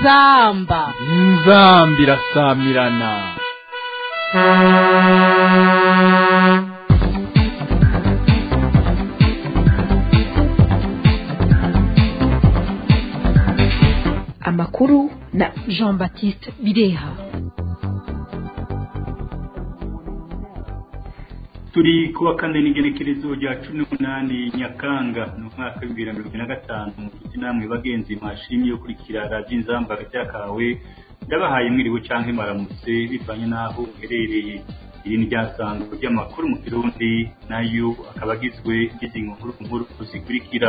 inzamba inzamba irasamirana amakuru na jean baptiste bireha turi kuwa kane n'igenekerezo rya cumi n'umunani nyakanga ni umwaka w'ibihumbi na mirongo ine na gatanu inshuti namwe bagenzi mwashimye yo kurikira radiyo inzamba ryakawe ndabahaye mwiriwe cyangwa maramutse bivanye n'aho uherereye iri ni ryasanzwe ry'amakuru mu kirundi nayo akaba agizwe n'izi nkuru nkuru zikurikira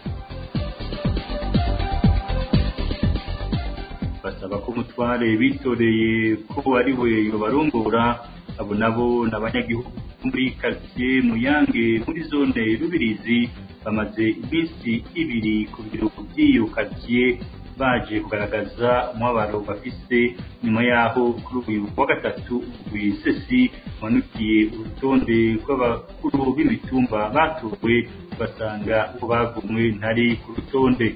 basaba ko umutware bitoreye ko ari we yobarongora abo nabo ni abanyagihugu muri karitsiye muyange muri zone rubirizi bamaze iminsi ibiri ku biro by'iyo karitsiye baje kugaragaza umubabaro bafise nyuma yaho kuri uyu wa gatatu wisesi wanukiye urutonde rw'abakuru b'imitumba batowe basanga uko bagumwe ntari ku rutonde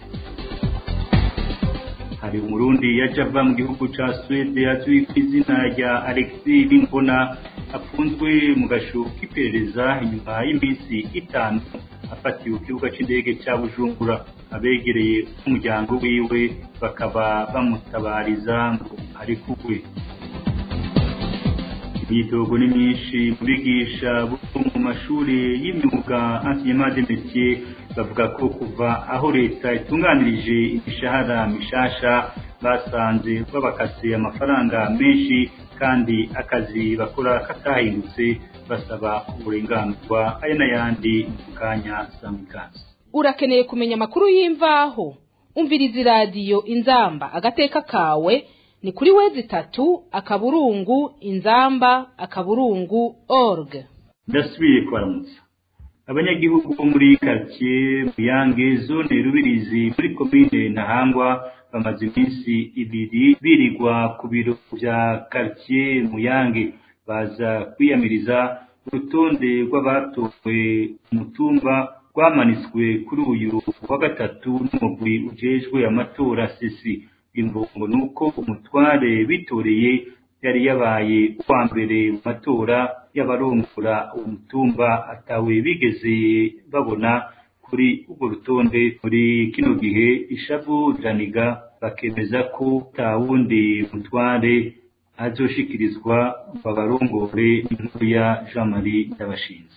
hari umurundi yaje ava mu gihugu ca Swede azwi ku izina rya Alexis Bimbona afunzwe mu gasho k'iperereza inyuma y'iminsi itanu afatiwe ku kibuga c'indege ca Bujumbura abegereye umuryango wiwe bakaba bamutabariza ngo arekugwe imyitogo ni myinshi mu bigisha bo mu mashuri y'imyuga enseignement de métier bavuga ko kuva aho leta itunganirije imishahara mishasha basanze babakase amafaranga menshi kandi akazi bakora katahindutse basaba uburenganurwa aya n'ayandi mu kanya samikazi urakeneye kumenya amakuru y'imvaho umviriza iradiyo inzamba agateka kawe ni kuri wezi itatu akaburungu inzamba akaburungu org ndasubiye kubaramutsa abanyagihugu bo muri karitsiye muyange zone rubirizi muri komine ntahangwa bamaze iminsi ibiri birirwa ku biro bya karitsiye muyange baza kwiyamiriza urutonde rw'abatowe umutumba rwamanitswe kuri uyu wa gatatu n'umugwi ujejwe amatora sisi imvungo ni uko umutware bitoreye yari yabaye uwa mbere mu matora y'abarongora umutumba atawe bigeze babona kuri urwo rutonde muri kino gihe ishavu riraniga bakemeza ko nta wundi mutware azoshikirizwa babarongore inkuru ya jean marie ndabashinze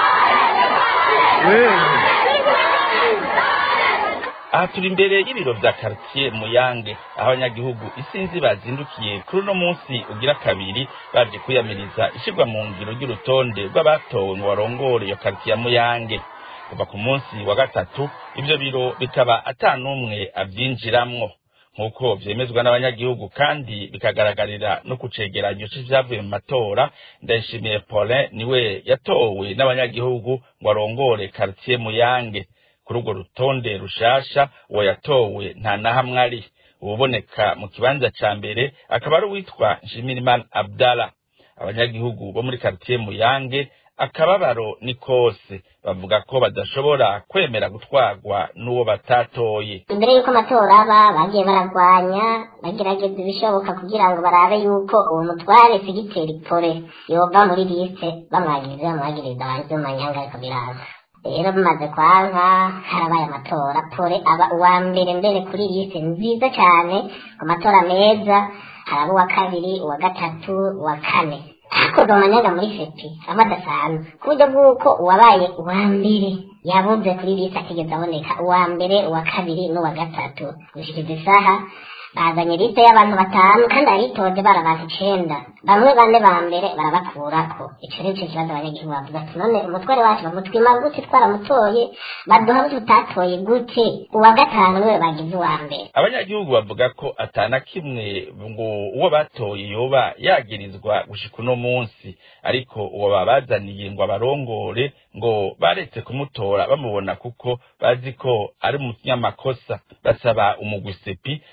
aha turi imbere y'ibiro bya karitsiye muyange aho abanyagihugu isinzi bazindukiye kuri uno munsi ugira kabiri baje kwiyamiriza ishyirwa mu ngiro ry'urutonde rw'abatowe ngo barongore iyo karitsiye ya muyange kuva ku munsi wa gatatu ibyo biro bikaba ata n'umwe abyinjiramwo nk'uko byemezwa n'abanyagihugu kandi bikagaragarira no ku cegeranyo c'ivyavuye mu matora ndayishimiye paulin niwe yatowe n'abanyagihugu ngo arongore karitsiye muyange kuri urwo rutonde rushasha uwo yatowe nta na hamwe ari ububoneka mu kibanza ca mbere akaba ari uwitwa nshimirimana abdala abanyagihugu bo muri karitsiye muyange akababaro ni kose bavuga ko badashobora kwemera gutwarwa n'uwo batatoye imbere y'uko amatora aba bagiye baragwanya bagerageza ibishoboka kugira ngo barabe yuko uwo mutware sigiteri pole yova muri liste bamwagiriza bamwagiriza hanze mu manyanga ariko biraza rero bimaze kwanka harabaye amatora pole aba uwa mbere mbere kuri liste nziza cyane ku matora meza haraba uwa kabiri uwa gatatu uwa kane hakorwa amanyanga muri fepi aba adasanzwe ku buryo bw'uko uwabaye uwa mbere yabuze kuri liste atigeze aboneka uwa mbere uwa kabiri n'uwa gatatu gushikiriza isaha bazanye liste y'abantu batanu kandi aritoje bari abantu icenda bamwe bane ba mbere barabakurako ico rero ico kibazo abanyagihugu bavuga ati none umutware wacu bamutwima gute twaramutoye baduha tutatoye gute uwa gatanu niwe bagize uwa mbere abanyagihugu bavuga ko atana kimwe ngo uwo batoye yoba yagirizwa gushika uno munsi ariko uwo babazaniye ngo abarongore ngo baretse kumutora bamubona kuko bazi ko ari umunyamakosa basaba umugwi sepi kureka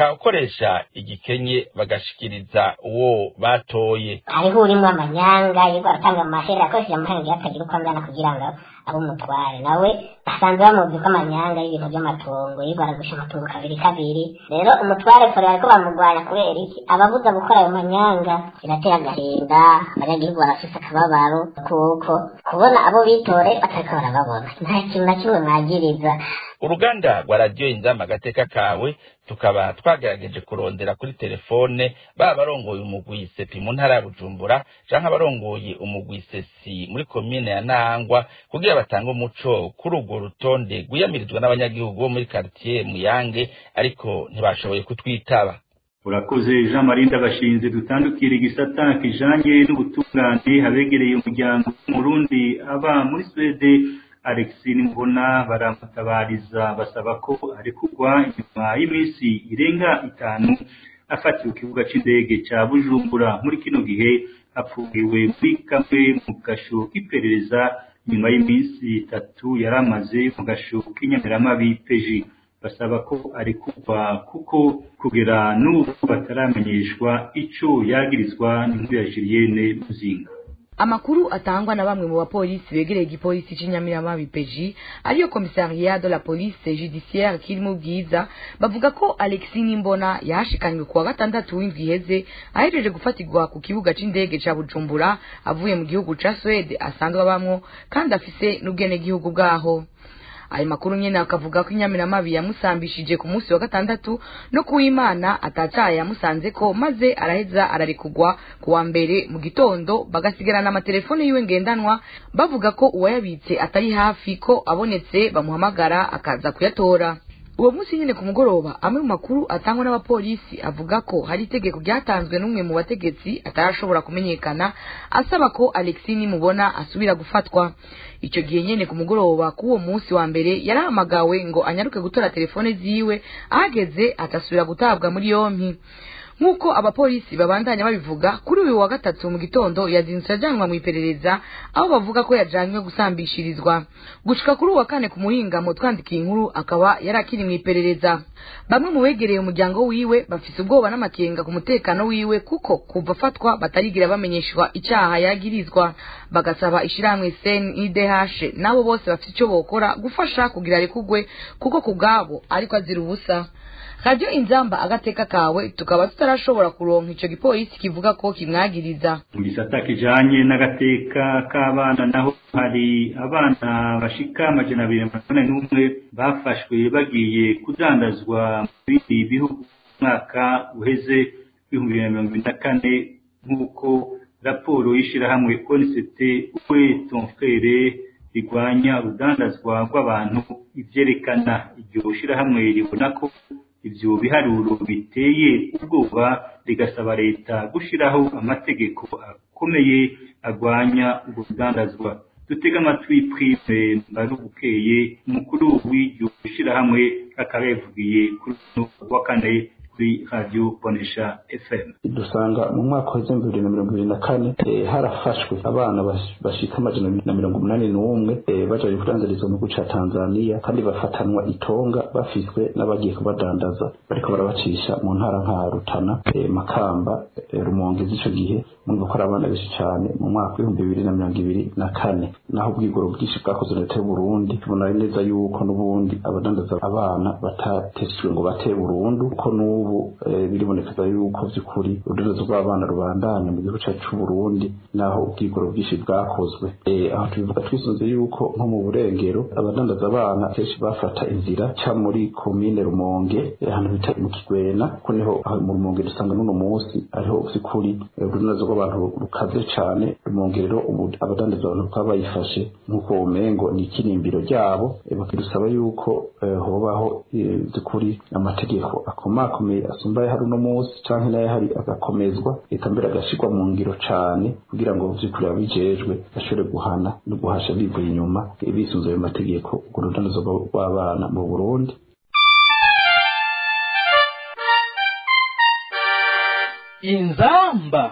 uca ukoresha igikenye bagashikiriza uwo batoye hariho urimwo amanyanga yirirwa aratanga amahera akoresheje amahera atagira uko angana kugira ngo abe umutware nawe basanzwe bamuzi ko amanyanga y'ibintu by'amatongo yirirwa aragusha amatongo kabiri kabiri rero umutware kure ariko bamurwanya kubera iki ababuza gukora ayo manyanga biratera agahinda abanyagihugu barafise akababaro kuko kubona abo bitore batariko barababona nta kintu na kimwe mwagiriza uruganda rwa radiyo inzamba agateka kawe tukaba twagerageje kurondera kuri telefone baba barongoye umugwi sepi mu ntara ya bujumbura canke abarongoye umugwi sesi muri komine ya nangwa kugira batange umuco kuri urwo rutonde rwiyamirizwa n'abanyagihugu bo muri karitiye muyange ariko ntibashoboye kutwitaba urakoze jean marie ndabashinze dutandukira igisata kijanye n'ubutungane habegereye umuryango w'umurundi aba muri swede alexi nimbona baramutabariza basaba ko arekurwa inyuma y'iminsi irenga itanu afatiwe ku kibuga c'indege ca bujumbura muri kino gihe apfungiwe muri kamwe mu gasho k'iperereza nyuma y'iminsi itatu yari amaze mu gasho k'inyamiramabi peji basaba ko arekurwa kuko kugera n'ubu bataramenyeshwa ico yagirizwa n'inkuru ya Julienne Muzinga amakuru atangwa na bamwe mu bapolisi begereye igipolisi c'inyamiramabi peji ariyo komisariya de la police judiciaire kiri mu bwiza bavuga ko alexi nimbona yahashikanywe kuwa gatandatu w'indwi iheze ahejeje gufatirwa ku kibuga c'indege ca bujumbura avuye mu gihugu ca swede asanzwe abamwo kandi afise n'ubwenegihugu bwaho ayo makuru nyene akavuga ko inyamiramabi yamusambishije ku munsi wa gatandatu no kuwimana atacaye yamusanze ko maze araheza ararekugwa ku wa mbere mu gitondo bagasigarana amatelefone yiwe ngendanwa bavuga ko uwayabitse atari hafi ko abonetse bamuhamagara akaza kuyatora uwo munsi nyine ku mugoroba amwe mu makuru atangwa n'abapolisi avuga ko hari itegeko ryatanzwe n'umwe mu bategetsi atarashobora kumenyekana asaba ko alexi nimubona asubira gufatwa icyo gihe nyine ku mugoroba k'uwo munsi wa mbere yarahamagawe ngo anyaruke gutora telefone ziwe ahageze atasubira gutabwa muri yompi nk'uko abapolisi babandanya babivuga kuri uyu wa gatatu mu gitondo yazindutse ajyanwa mu iperereza aho bavuga ko yajanywe gusambishirizwa gushika kuri uwa kane ku muhingamo twandikiye inkuru akaba yari akiri mu iperereza bamwe mu begereye umuryango wiwe bafise ubwoba n'amakenga ku mutekano wiwe kuko kuva afatwa batarigira bamenyeshwa icyaha yagirizwa bagasaba ishirahamwe CNIDH nabo bose bafite icyo bokora gufasha kugira arekugwe kuko ku bwabo ariko azira ubusa radiyo inzamba agateka kawe tukaba tutarashobora kuronka ico gipolisi kivuga ko kimwagiriza mu gisata kijanye n'agateka k'abana naho hari abana bashika amajana abiri na mirongo ine n'umwe bafashwe bagiye kudandazwa mu bindi bihugu umwaka uheze w'ibihumbi bibiri na mirongo ibiri na kane nk'uko raporo y'ishirahamwe onicet uwe tonfrere rigwanya urudandazwa rw'abantu ivyerekana iryo shirahamwe ribona ko ivyo biharuro biteye ubwoba rigasaba leta gushiraho amategeko akomeye agwanya ubwo rudandazwa dutega amatwi prive mbarubukeye umukuru w'iryo shirahamwe akaba yavugiye kuri uno wa kane kuri radio bonesha fm dusanga mu mwaka wa bibiri na mirongo ibiri na kane harafashwe abana bashika amajana na mirongo umunani n'umwe baje kudandarizwa mu gihugu ca tanzania kandi bafatanwa itonga bafiswe n'abagiye kubadandaza bariko barabacisha mu ntara nka rutana makamba rumonge z'ico gihe mwumva ko ari abana benshi cane mu mwaka w'ibihumbi bibiri na mirongo ibiri na kane naho ubwigoro bwinshi bwakozwe na leta y'uburundi tubona neza yuko n'ubundi abadandaza abana batateshejwe ngo bate burundu ko n'ubu biribonekeza yuko vy'ukuri urudandazo rw'abana rubandanya mu gihugu cacu c'uburundi naho ubwigoro bwinshi bwakozwe aho tubivuga twisunze yuko nko mu burengero abadandaza abana kenshi bafata inzira ca muri komine rumonge ahantu bita mu kigwena ko niho mu rumonge dusanga n'uno munsi ariho vy'ukuri urudandazo rw'abantu rukaze cane rumonge rero ubu abadandaza abantu bakaba bayifashe nk'uko womengo ni ikirimbiro ryabo bakidusaba yuko hobaho vy'ukuri amategeko akomakomeye asumba hari uno munsi canke nayo hari agakomezwa eka mbere agashirwa mu ngiro cane kugira ngo vy'ukuri ababijejwe bashobore guhana no guhasha bivuye inyuma bisunze ayo mategeko urwo rudandazo rw'abana mu burundi inzamba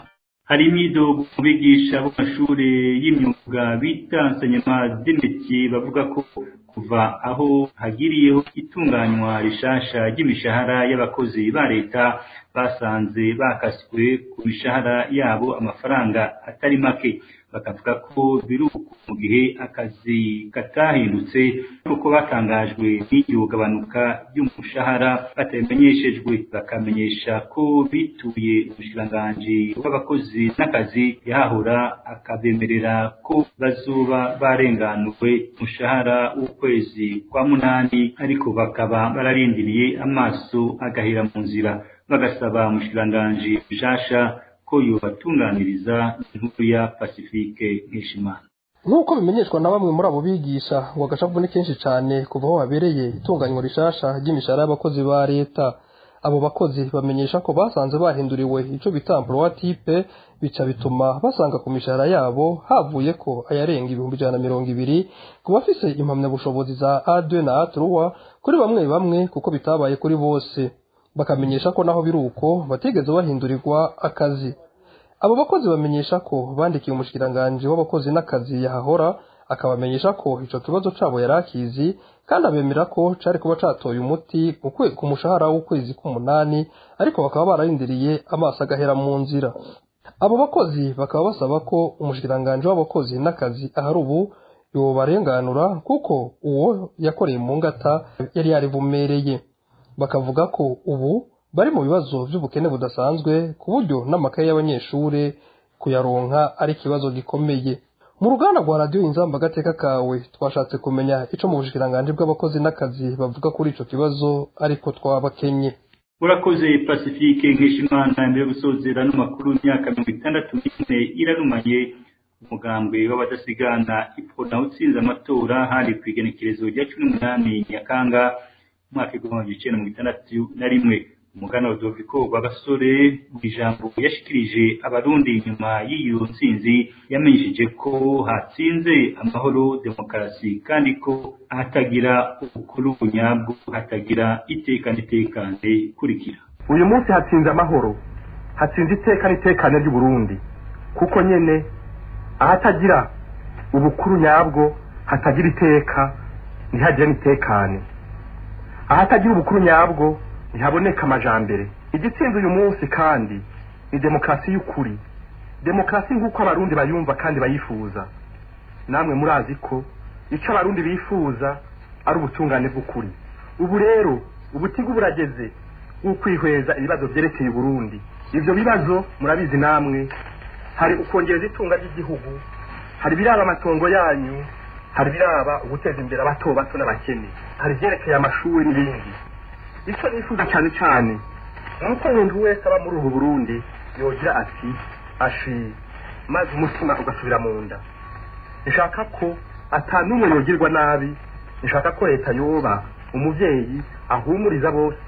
hari imyidogo mu bigisha bo mashuri y'imyuga bita enseignement d'métier bavuga ko kuva aho hagiriyeho itunganywa rishasha ry'imishahara y'abakozi ba leta basanze bakaswe ku mishahara yabo amafaranga atari make bakavuga ko biruko mu gihe akazi katahindutse kuko batangajwe n'iryo gabanuka ry'umushahara batabimenyeshejwe bakamenyesha ko bituye umushikiranganji w'abakozi n'akazi yahahora akabemerera ko bazoba barenganuwe umushahara w'ukwezi kwa munani ariko bakaba bararindiriye amaso agahera mu nzira bagasaba umushikiranganji bishasha ko yobatunganiriza inkuru ya Pacifique Nkeshimana nk'uko bimenyeshwa na bamwe muri abo bigisha ngo agashavu ni kenshi cyane kuva aho habereye itunganywa rishasha ry'imishahara y'abakozi ba leta abo bakozi bamenyesha ko basanze bahinduriwe icyo bita wa tipe bica bituma basanga ku mishahara yabo havuye ko ayarenga ibihumbi ijana na mirongo ibiri ku bafise impamyabushobozi za A2 na A3 kuri bamwe bamwe kuko bitabaye kuri bose bakamenyesha ko naho biri uko batigeze bahindurirwa akazi abo bakozi bamenyesha ko bandikiye umushikiranganji w'abakozi n'akazi yahahora akabamenyesha ko ico kibazo cabo yari akizi kandi abemera ko cari kuba catoye umuti ku mushahara w'ukwezi k'umunani ariko bakaba bararindiriye amaso agahera mu nzira abo bakozi bakaba basaba ko umushikiranganji w'abakozi n'akazi ahari ubu yobarenganura kuko uwo yakoreye mu ngata yari yaribumereye bakavuga ko ubu bari mu bibazo by'ubukene budasanzwe ku buryo n'amakaye y'abanyeshuri kuyaronka ari ikibazo gikomeye mu ruganda rwa radiyo inzamba agateka kawe twashatse kumenya icyo mu bushikiranganji bw'abakozi n'akazi bavuga kuri icyo kibazo ariko twabakenye urakoze pacifique nkeshimana mbere yo gusozera n'amakuru y'imyaka mirongo itandatu n'ine irarumanye umugambwe w'abadasigana ipfona utsinze amatora hari ku igenekerezo rya cumi n'umunani nyakanga umwaka w'igihumbi icyenda mirongo itandatu na rimwe umugana wa doviko rwagasore mu ijambo yashikirije abarundi nyuma y'iyo ntsinzi yamenyesheje ko hatsinze amahoro demokarasi kandi ko hatagira ubukuru bunyabwo hatagira iteka n'itekane kurikira uyu munsi hatsinze amahoro hatsinze iteka n'itekane ry'uburundi kuko nyene ahatagira ubukuru nyabwo hatagira iteka ntihagire n'itekane ahatagira ubukuru nyabwo ntihaboneka amajambere igitsinze uyu munsi kandi ni demokarasi y'ukuri demokarasi nk'uko abarundi bayumva kandi bayifuza namwe murazi ko icyo abarundi bifuza ari ubutungane bw'ukuri ubu rero ubutigu burageze bw'ukwihweza ibibazo byerekeye uburundi ibyo bibazo murabizi namwe hari ukongereza itunga ry'igihugu hari ibiraba amatongo yanyu hari ibiraba uguteza imbere abato bato n'abakene hari ibyerekeye amashuri n'ibindi icyo nifuza cyane cyane ni uko umuntu wese aba muri ubu burundi yogira ati ashi maze umutima ugasubira mu nda nshaka ko atanumwe yogirwa nabi nshaka ko leta yoba umubyeyi ahumuriza bose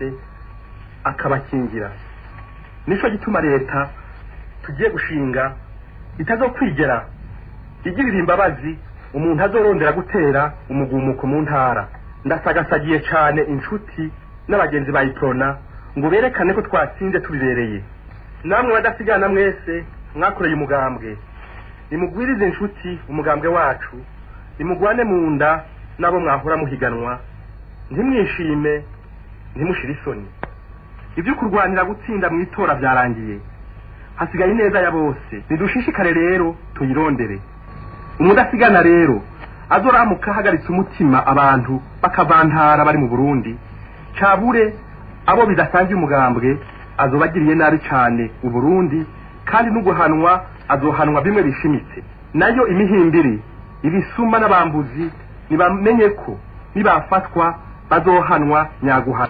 akabakingira nicyo gituma leta tugiye gushinga itazokwigera igirira imbabazi umuntu azorondera gutera umugumuko mu ntara ndasagasagiye cyane inshuti n'abagenzi bayitorona ngo berekane ko twatsinze tubibereye namwe badasigana mwese mwakoreye umugambwe nimugwirize inshuti umugambwe wacu nimugwane mu nda n'abo mwahora muhiganwa ntimwishime ntimushire isoni ibyo kurwanira gutsinda mu itora byarangiye hasigaye ineza ya bose nidushishikare rero tuyirondere umudasigana rero azoramuka ahagaritse umutima abantu bakavantara bari mu burundi cabure abo bidasangiye umugambwe azobagiriye nabi cyane uburundi kandi n'uguhanwa azohanwa bimwe bishimitse nayo imihimbiri ibisuma n'abambuzi nibamenye ko nibafatwa bazohanwa nyaguhana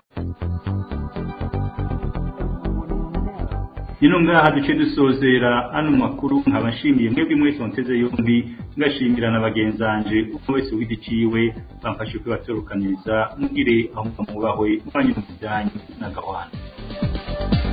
ino ngaha duce dusozera ano makuru nkaba nshimiye mwebwe mwese munteze yombi ngashimira na bagenzanje umwe wese w'igiciwe bamfashe kwibatorukaniza mugire aho mubahwe mubanye mu bijyanye n'agahwana